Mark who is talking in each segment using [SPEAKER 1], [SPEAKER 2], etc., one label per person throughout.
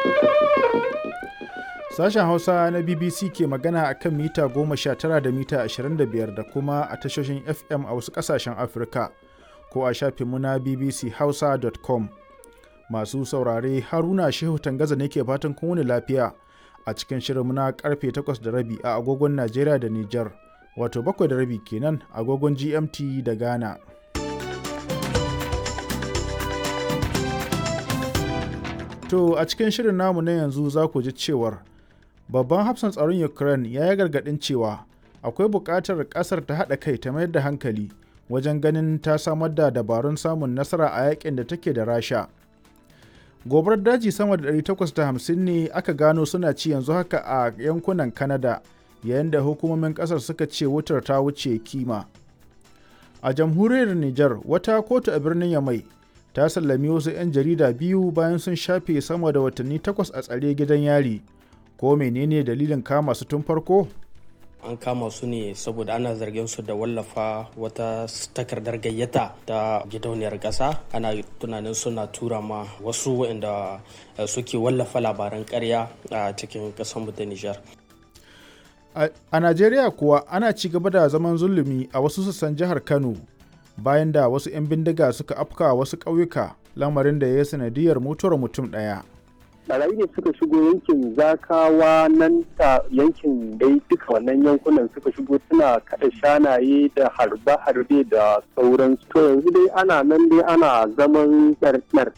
[SPEAKER 1] Sashen Hausa na BBC ke magana a kan mita 19 da mita 25 da kuma a tashoshin FM a wasu ƙasashen Afirka ko a shafinmu na bbchausa.com. Masu saurare Haruna Shehu Tangaza ne ke fatan kun wuni lafiya a cikin shirinmu na karfe 8 da rabi a agogon Najeriya da Nijar, wato 7 da rabi kenan agogon GMT da Ghana. To a cikin shirin namu na yanzu za ku ji cewar babban hafsan tsaron Ukraine ya yi gargaɗin cewa akwai buƙatar ƙasar ta haɗa kai ta mayar da hankali wajen ganin ta samar da dabarun samun nasara a yakin da take da Rasha. Gobarar daji sama da 850 ne aka gano suna ci yanzu haka a yankunan Canada yayin da hukumomin ƙasar suka ce wutar ta wuce kima. A jamhuriyar Nijar wata kotu a birnin Yamai ta sallami wasu 'yan jarida biyu bayan sun shafe sama da watanni takwas a tsare gidan yari ko menene dalilin kama su tun farko
[SPEAKER 2] an kama su ne saboda ana zargin su da wallafa wata takardar gayyata ta gidauniyar ƙasa ana tunanin suna tura ma wasu waɗanda suke wallafa labaran ƙarya a cikin ƙasar ta nijar
[SPEAKER 1] a najeriya kuwa ana ci gaba da zaman zulumi a wasu sassan jihar kano bayan da wasu 'yan bindiga suka afka wasu ƙauyuka lamarin da ya sanadiyar mutuwar mutum ɗaya.
[SPEAKER 3] barayi ne suka shigo yankin zakawa nan ta yankin dai duka wannan yankunan suka shigo suna kada shanaye da harbe-harbe da sauransu to yanzu dai ana nan dai ana zaman ɗarɗar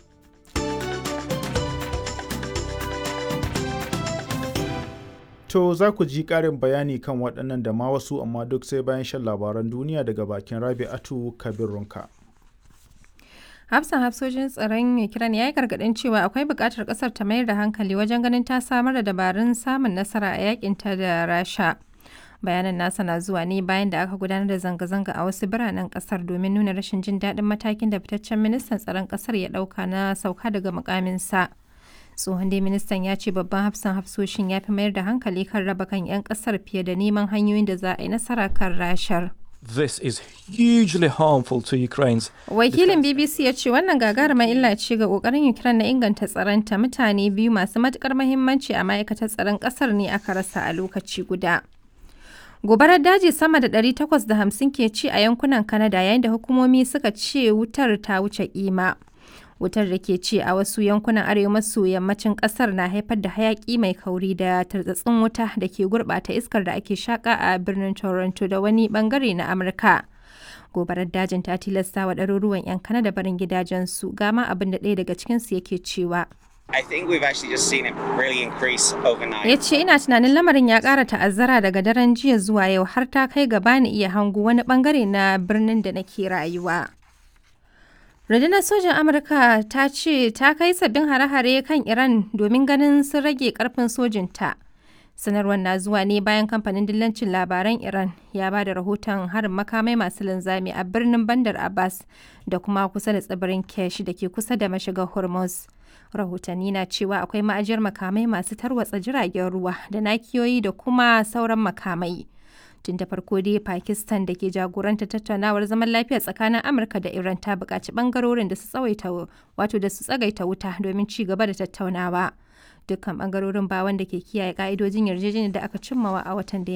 [SPEAKER 1] To za ku ji ƙarin bayani kan waɗannan da ma wasu amma duk sai bayan shan labaran duniya daga bakin Rabi'atu Kabirunka.
[SPEAKER 4] Hafsan hafsojin tsaron Ukraine ya yi gargaɗin cewa akwai buƙatar ƙasar ta mayar da hankali wajen ganin ta samar da dabarun samun nasara a yakinta da Rasha. Bayanan nasa na zuwa ne bayan da aka gudanar da zanga-zanga a wasu biranen ƙasar domin nuna rashin jin daɗin matakin da fitaccen ministan tsaron ƙasar ya ɗauka na sauka daga mukaminsa. tsohon dai ministan ya ce babban hafsan hafsoshin ya fi mayar da hankali kan raba kan 'yan kasar fiye da neman hanyoyin da za a yi nasara kan rashar.
[SPEAKER 5] This is hugely harmful to Ukraine's
[SPEAKER 4] Wakilin BBC ya ce wannan gagarumar illa ce ga kokarin Ukraine na inganta tsaronta mutane biyu masu matukar mahimmanci a ma'aikatar tsaron kasar ne aka rasa a lokaci guda. Gobarar daji sama da 850 ke ci a yankunan Canada yayin da hukumomi suka ce wutar ta wuce kima. wutar da ke ci a wasu yankunan arewa maso yammacin kasar na haifar da hayaki mai kauri da tartsatsin wuta da ke gurbata iskar da ake shaka a birnin toronto da wani bangare na amurka gobarar dajin ta tilasta wa ɗaruruwan 'yan kanada barin gidajensu gama abin da ɗaya daga cikinsu yake cewa
[SPEAKER 6] I think we've actually just seen it really increase overnight.
[SPEAKER 4] ya ce ina tunanin lamarin ya ƙara ta'azzara daga daren jiya zuwa yau har ta kai gaba ni iya hango wani bangare na birnin da nake rayuwa. Rundunar sojan Amurka ta ce ta kai sabbin hare-hare kan Iran domin ganin sun rage karfin sojinta. Sanarwar na zuwa ne bayan kamfanin dillancin labaran Iran ya ba da rahoton harin makamai masu linzami a birnin Bandar Abbas da kuma kusa da tsibirin Kesh da ke kusa da mashigar Hormuz. Rahotanni na cewa akwai ma'ajiyar makamai masu tarwatsa jiragen ruwa da nakiyoyi da kuma sauran makamai. tun da farko dai pakistan da ke jagoranta tattaunawar zaman lafiya tsakanin amurka da iran ta buƙaci ɓangarorin da su tsawaita wato da su tsagaita wuta domin ci gaba da tattaunawa dukkan ɓangarorin ba wanda ke kiyaye ƙa'idojin yarjejeniyar da aka cimmawa a watan da